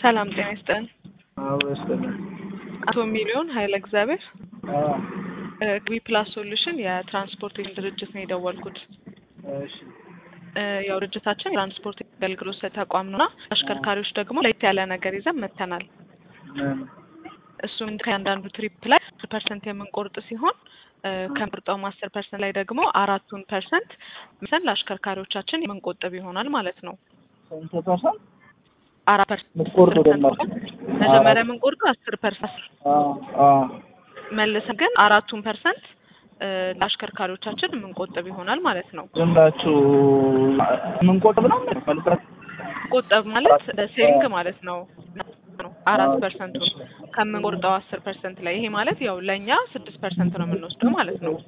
ሰላም ጤና ይስጥልን። አዎ ይስጥልን። አቶ ሚሊዮን ኃይለ እግዚአብሔር አዎ ዊ ፕላስ ሶሉሽን የትራንስፖርቲንግ ድርጅት ነው የደወልኩት። እሺ እ ያው ድርጅታችን የትራንስፖርት አገልግሎት ሰጪ ተቋም ነውና አሽከርካሪዎች ደግሞ ለየት ያለ ነገር ይዘን መጥተናል። ምን እሱም ከእያንዳንዱ ትሪፕ ላይ አስር ፐርሰንት የምንቆርጥ ሲሆን እ ከምርጠውም አስር ፐርሰንት ላይ ደግሞ አራቱን ፐርሰንት ምሰን ለአሽከርካሪዎቻችን የምንቆጥብ ይሆናል ማለት ነው። ስንት ፐርሰንት አራት ፐርሰንት የምትቆርጡ ደግሞ? መጀመሪያ የምንቆርጠው አስር ፐርሰንት አዎ አዎ መልሰን ግን አራቱን ፐርሰንት እ ለአሽከርካሪዎቻችን የምንቆጥብ ይሆናል ማለት ነው። ዝም ብላችሁ የምንቆጥብ ነው መልቀት ቆጠብ ማለት ሴቪንግ ማለት ነው ነው አራት ፐርሰንቱን ከምንቆርጠው አስር ፐርሰንት ላይ ይሄ ማለት ያው ለእኛ ስድስት ፐርሰንት ነው የምንወስደው ማለት ነው።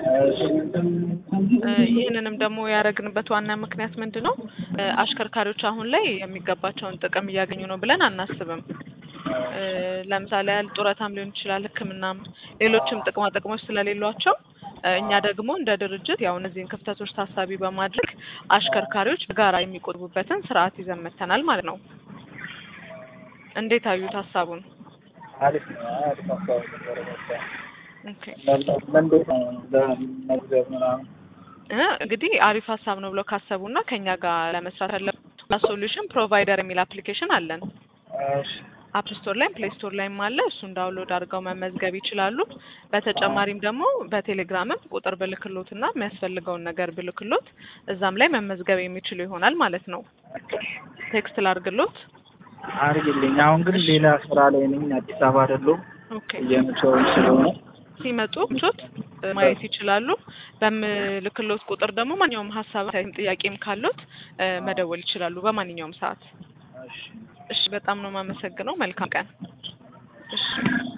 እ ይህንንም ደግሞ ያደረግንበት ዋና ምክንያት ምንድን ነው? እ አሽከርካሪዎች አሁን ላይ የሚገባቸውን ጥቅም እያገኙ ነው ብለን አናስብም። እ ለምሳሌ ያህል ጡረታም ሊሆን ይችላል፣ ሕክምናም ሌሎችም ጥቅማ ጥቅሞች ስለሌሏቸው እ እኛ ደግሞ እንደ ድርጅት ያው እነዚህን ክፍተቶች ታሳቢ በማድረግ አሽከርካሪዎች በጋራ የሚቆጥቡበትን ስርዓት ይዘን መጥተናል ማለት ነው። እንዴት አዩት ሀሳቡን? አሪፍ ነው። አሪፍ ሀሳብ ነበረ። በቃ ኦኬ ለእንዴት ነው ለመግዛት ምናምን እ እንግዲህ አሪፍ ሀሳብ ነው ብለው ካሰቡና ከኛ ጋር ለመስራት ያለ ሶሉሽን ፕሮቫይደር የሚል አፕሊኬሽን አለን። እሺ አፕ ስቶር ላይም ፕሌይ ስቶር ላይም አለ። እሱን ዳውንሎድ አድርገው መመዝገብ ይችላሉ። በተጨማሪም ደግሞ በቴሌግራምም ቁጥር ብልክሎት እና የሚያስፈልገውን ነገር ብልክሎት እዛም ላይ መመዝገብ የሚችሉ ይሆናል ማለት ነው። ቴክስት ላድርግሎት። አድርግልኝ። አሁን ግን ሌላ ስራ ላይ ነኝ። አዲስ አበባ አይደለሁም። ኦኬ እየመቸውኝ ስለሆነ ሲመጡ ምቾት ማየት ይችላሉ። በምልክሎት ቁጥር ደግሞ ማንኛውም ሀሳብ ጥያቄም ካሉት እ መደወል ይችላሉ በማንኛውም ሰዓት። እሺ እሺ በጣም ነው የማመሰግነው። መልካም ቀን። እሺ